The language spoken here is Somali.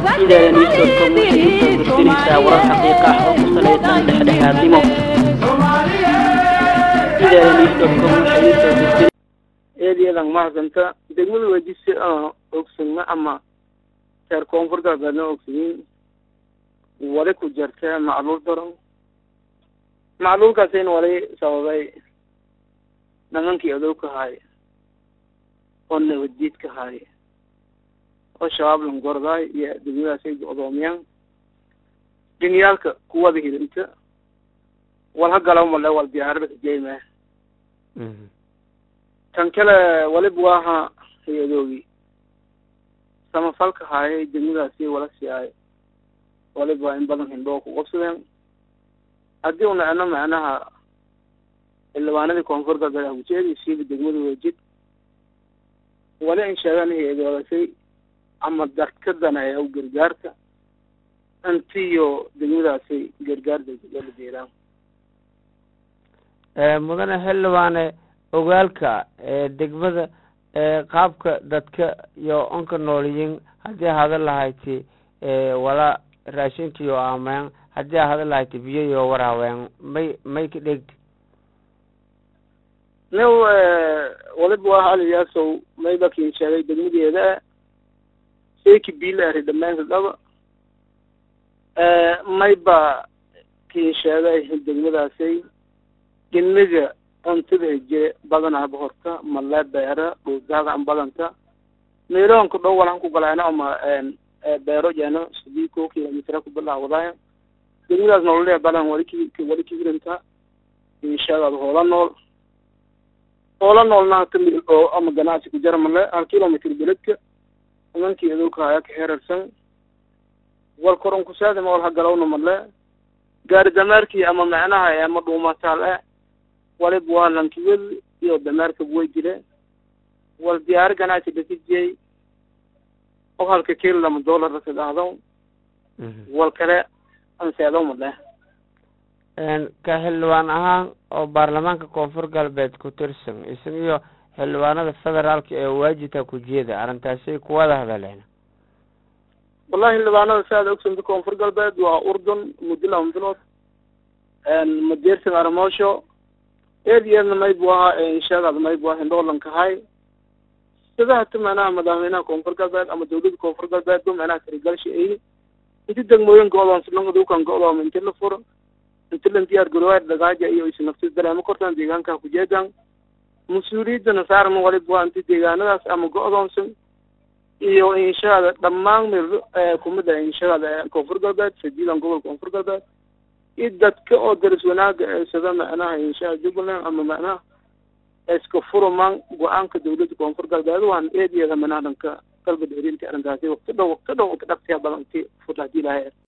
idaala news.com waxay u soo gudbinaysaa warar xaqiiqa ah oo ku salaysan dhexdhexaadnimo idaala news.com waxay u soo gudbin eedayadan mahadsanta degmada wejise ogsagna ama reer koonfur galbeedna ogsayin wali ku jirta macluul daran macluulkaasina wali sababay nimankii adow ka haay oo nabaddiid ka haay oo shabaab langordaay iyo degmadaasay go-doomiyaan dinyaalka kuwada hidinta wal ha galaw male wal diyaarada kajeymaa tan kale waliba waaha hay-adoogii samafalka haayay degmadaasi wala siiyay waliba waa in badan hindhoo ku qabsadeen haddii una eno macnaha xildhibaanadii koonfur galbeed hakujeedi siiba degmada wejid wali in sheegaan hay-adoogasay ama dadka daneeya u gargaarka intiyo degmadaasi gargaar degdegala jeedaan mudane xildhibaane ogaalka degmada qaabka dadka iyo onka nooliyin haddii hada lahayti wala raashinkiyo aameen haddii hada lahayti biyoyo warhaween may may ka dhegti new waliba waa haliyaasow mayba kiin sheegay degmadeeda seeki biila ari dhamaanka dhaba mayba kiin sheegay degmadaasay degmada cuntada heje badanaaba horta malee beera dhuusaaga an badanta meeloonka dhow walan ku galaana ama beero jeeno sidii ko kilomitr ku bilaawadaaya degmadaas nololee badan wali ki wali kigirinta inshaagaad hoola nool hoola noolna kamid oo ama ganacsi ku jara male hal kilomitr beledka nimankii adowka haya ka xerarsan wal koron kusaadima wal hagalowna male gaari dameerkii ama macnaha ama dhuumataal e waliba waa lankiwel iyo dameerka way jire wal diyaari ganacsi dakijiyey oo halka kilo lama dollar ka dhahdo wal kale anseedo male ka xildhibaan ahaan oo baarlamaanka koonfur galbeed ku tirsan isaga iyo xildhibaanada federaalka ee waajibka ku jeeda arrintaasay kuwada hadaleen wallahi xildhibaanada si aad ogsanta koonfur galbeed waa urdun muddo lama bilood madeersan armoosho eed eedna maybu ahaa inshaagaad maybu aha hindhoolankahay sida hata macnaha madaxweynaha koonfur galbeed ama dawladda koonfur galbeed ba macnaha tirigalsha ay inti degmooyin go-doonsanagadukan go-dooma inti la furo inti lan diyaar garoowaad dhagaaja iyo is nafti dareemo kortaan deegaanka kujeedaan mas-uuliyadana saaran waliba waa inti deegaanadaas ama go-doonsan iyo inshaada dhammaan meel kumida inshaada koonfur galbeed sadiidan gobolka koonfur galbeed iyo dadka oo daris wanaaga sida macnaha inshaa jubbaland ama macnaha iska furumaan go-aanka dawladda koonfur galbeed waan eedyada manaa dhanka galbeed herinta arrintaasi waqti dhow waqti dhow waqti dhaqsiya badan inti fur hadii lahay